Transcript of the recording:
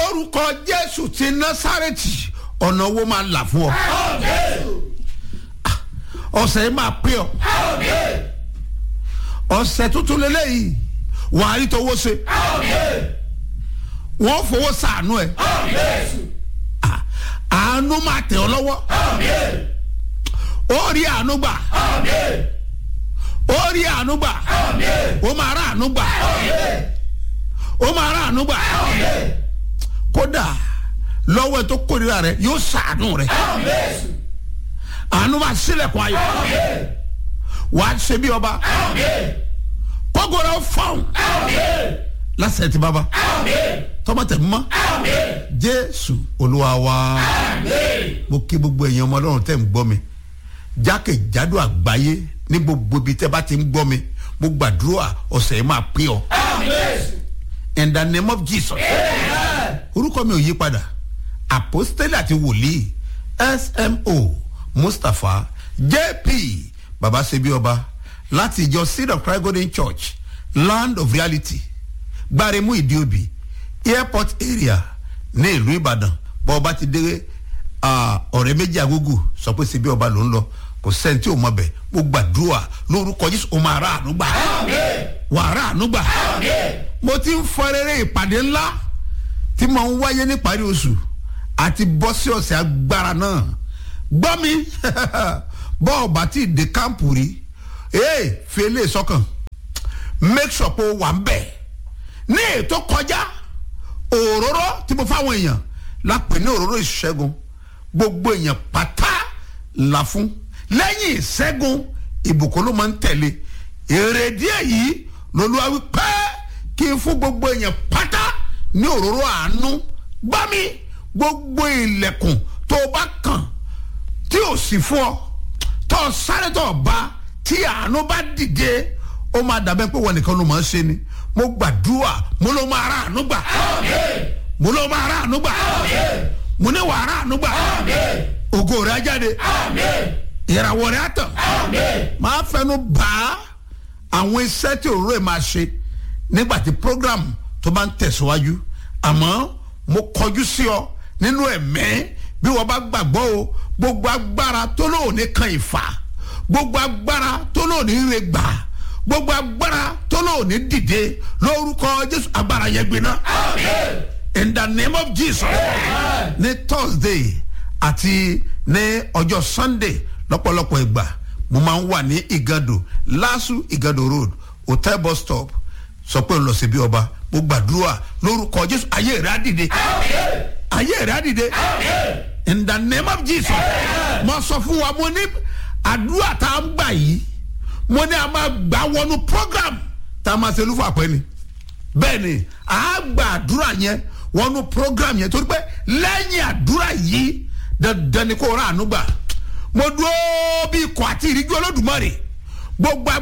lórúkọ jésù ti násàrẹ́tì ọ̀nà owó máa là fún ọ ọ̀sẹ̀ yìí máa pé ọ ọ̀sẹ̀ tuntun lélẹ́yìí wàá rí tọwọ́ ṣe wọ́n fowó sàánú ẹ̀ àánú máa tẹ̀ ọ́ lọ́wọ́ ó rí àánú gbà ó rí àánú gbà ó máa rà àánú gbà ó máa rà àánú gbà kódà lọ́wọ́ ẹ̀ tó kórìíra rẹ̀ yóò sàánú rẹ̀ àánú máa sílẹ̀kùn ayọ̀ wàá ṣe bí ọba kókòrò fọ́ọ̀n lásìkò tí bàbá tọ́mọ̀tẹ̀ mọ́ jésù olúwa wa mo kí gbogbo èèyàn ọmọ ọlọ́run tẹ̀ ń gbọ́ mi jákèjádò àgbáyé ní gbogbo ibi tẹ́ bá ti ń gbọ́ mi mo gbàdúrà ọ̀sẹ̀ yìí máa pín ọ in the name of jesus orúkọ mi ò yí padà apostole àti wòlíì smo mustapha jp baba sebi ọba láti ìjọ seed of christ golden church land of reality gbaremu ìdíòbí airport area ní ìlú ìbàdàn bọ́ ọba ti dé ọ̀rẹ́ méjì àgógù sọ pé sebi ọba ló ń lọ kò sẹ́ni tí o mọ̀ bẹ̀ mo gbàdúrà lórúkọ jésù o máa ra àánú gbà wà á ra àánú gbà mo ti ń fọ rere ìpàdé ńlá tí mo ń wáyé níparí oṣù àti bọ́ sí ọ̀sẹ̀ agbára náà gbọ́ mi bọ́ ọba tí ì dé kámpù rí ee fi eléyìí sọ́kàn make sure pé o wà ń bẹ̀ ní ètò kọjá òróró tí mo fáwọn èèyàn lápè ní òróró ìṣẹ́gun gbogbo èèyàn pátá là fún lẹ́yìn ìṣẹ́gun ìbùkún ló máa ń tẹ̀lé èrèdí èyí lolúwa wí pé kí n fún gbogbo èèyàn pátá ní òróró àánú gbá mi gbogbo ilẹ̀kùn tó o bá kàn tí o sì fún ọ tó o sáré tó o bá tí àánú bá dìde ó máa dàbẹ́ pé wọn nìkan ló máa ń ṣe ni mo gbàdúrà mo ló máa rà àánú gbà mo ló máa rà àánú gbà mo ní wàá rà àánú gbà ògo rẹ̀ á jáde ìràwọ̀ rẹ̀ á tàn máa fẹnu bá àwọn iṣẹ́ tí òróró ẹ̀ máa ṣe nígbà tí program tó bá ń tẹ̀síwájú àmọ́ mo kọjú sí ọ nínú ẹ̀mẹ́ bí wọ́n bá gbàgbọ́ o gbogbo agbára tó lóòní kan ìfà gbogbo agbára tó lóòní rẹ gbà gbogbo agbára tó lóòní dìde lórúkọ jésù agbára yẹn gbiná in the name of jesus ní thursday àti ní ọjọ́ sunday lọ́pọ̀lọpọ̀ ìgbà mo máa ń wà ní igado lasu igado road hotel bus stop sọ pé ń lọ sí bí ọba mo gbàdúrà lórúkọ jésù ayé rẹ á dìde ayé rẹ á dìde in the name of jesus mo sọ fún wa mo ní àdúrà tá a ń gbà yìí mo ní a máa gbà wọnú program tá a máa ṣe lúfà pẹ́ ni bẹ́ẹ̀ ni a gbà àdúrà yẹn wọnú program yẹn torí pé lẹ́yìn àdúrà yìí dandan ni kò rà ànú gbà mo dúró bí ikọ̀ àti ìríjú olódùmarè gbogbo